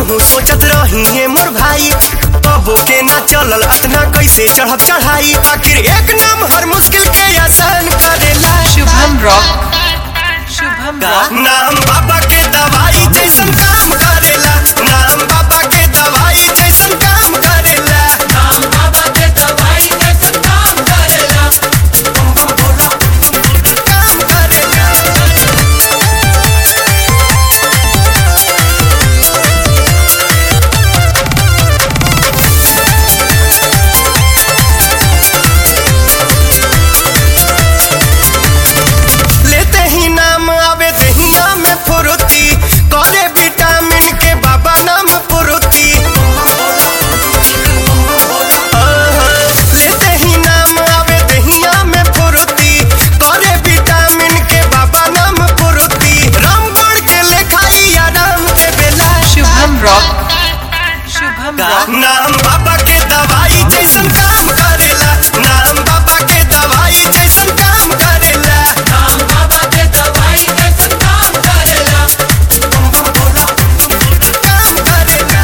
हमहू सोचत रही है मोर भाई कबो के ना चलल अतना कैसे चढ़ब चढ़ाई आखिर एक नाम हर मुश्किल के आसान करेला शुभम रॉक शुभम का रॉक नाम बाबा के दवाई जैसन काम करेला नाम बाबा के दवाई जैसन काम करेला नाम बाबा के दवाई जैसे काम करेला काम करेला लेते ही नाम आवे दहिया में फुरुती करे विटामिन के बाबा नाम फुरुती लेते ही नाम आवे दहिया में फुरुती करे विटामिन के बाबा नाम फुरुती रामगढ़ के लेखाई आराम दे बेला शुभम रॉक शुभम का रॉक नाम बाबा के दवाई जैसन काम करेला नाम बाबा के दवाई जैसन काम करेला नाम बाबा के दवाई जैसे काम करेला काम करेला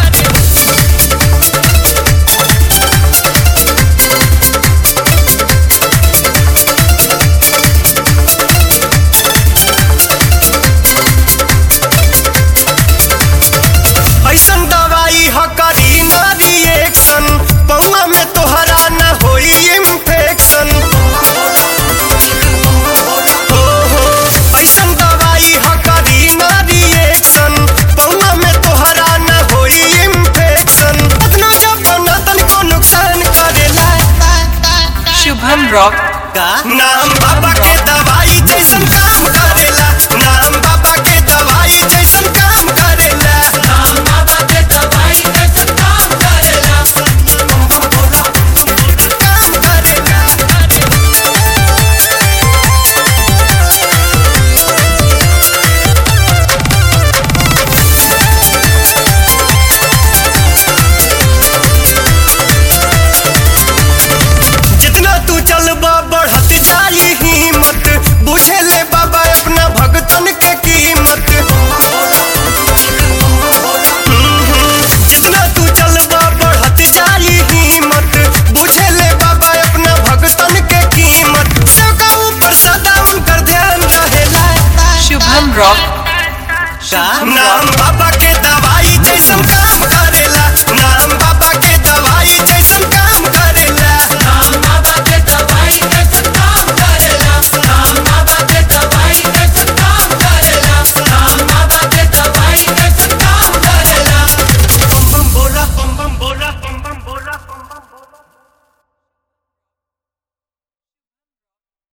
ऐसन दवाई ह करी ना रिएक्शन पौआ में तोहरा ना होई इन्फेक्शन हो हो ऐसन दवाई ह करी ना रिएक्शन पौआ में तोहरा ना होई इन्फेक्शन अपना जब बनतन को नुकसान करेला शुभम रॉक का नाम